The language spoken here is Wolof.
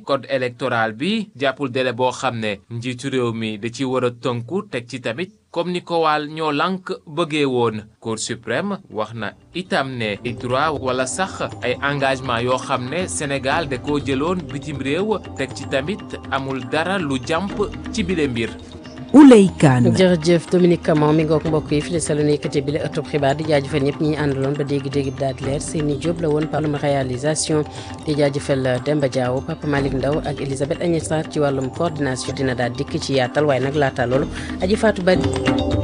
code électoral bi jàppul délai boo xam ne njiitu réew mi da ci war a tënku teg ci tamit comme ni ko waal ñoo lànk bëggee woon cour suprême wax na itam ne ay droit wala sax ay engagement yoo xam ne Sénégal da koo jëloon bitim réew teg ci tamit amul dara lu jàmp ci bile mbir Ouley Kane jërëjëf Dominique Camon mi ngoog mbokk yi fi la salo nekkati bi la ëttub xibaar di jaajëfal ñëpp ñi àndaloon ba dégg-dégg bi daal di leer Seyni Diop la woon parlum réalisation di jaajëfal Demba Diaw Papa Malick Ndaw ak Elisabeth Agnès Sarr ci wàllum coordination dina daal dikk ci yaatal waaye nag laata loolu aji Fatou Bari